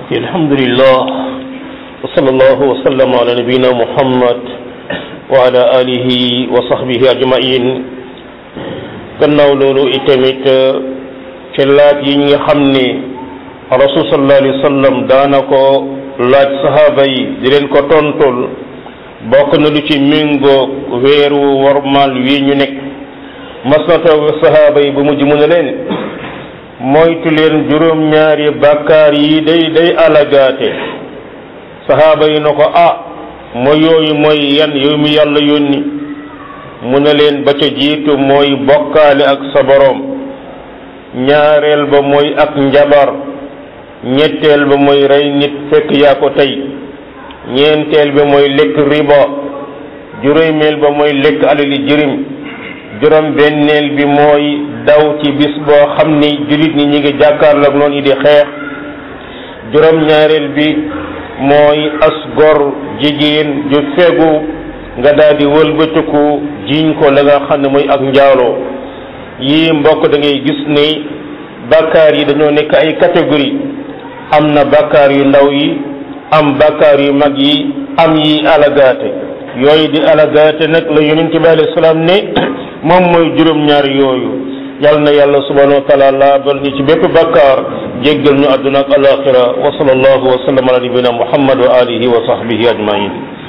الحمد لله وصلى الله وسلم على نبينا محمد وعلى آله وصحبه أجمعين gannaaw loolu itamit ci laaj yi nga xam ni rasul sallallahu alayhi wa sallam daana ko laaj sahaaba yi di leen ko tontul bokk na lu ci méngoo weeru warmal wi ñu nekk mas na toog sahaaba yi bu mujj mu ne leen moytu leen juróom-ñaari bàkkaar yi day day alagaate sahaaba yi na ko ah mooy yooyu mooy yan yow mi yàlla yónni mu ne leen ba ca jiitu mooy bokkaale ak sa boroom ñaareel ba mooy ak njabar ñetteel ba mooy rey nit fekk yaa ko tey ñeenteel ba mooy lekk riba juróomeel ba mooy lekk alali jirim juróom benneel bi mooy daw ci bis boo xam ni jullit ñi ñi ngi jàkkaarloog noonu yi di xeex juróom ñaareel bi mooy as gor jigéen ju fegu nga daal di wëlbatiku jiiñ ko la nga xam ne mooy ak njaaloo yii mbokk da ngay gis ni bàkkaar yi dañoo nekk ay catégorie am na bàkkaar yu ndaw yi am bàkkaar yu mag yi am yi alagaate yooyu di alagaate nag la yonent bi alayhi salaam ne moom mooy juróom-ñaar yooyu yal na yàlla subhanahu wa taala laabal ñu ci bépp bàkkaar jéggal ñu àdduna ak alaxira wa sallallahu wa sallam ala nabina muhammad wa alihi wa sahbihi ajmain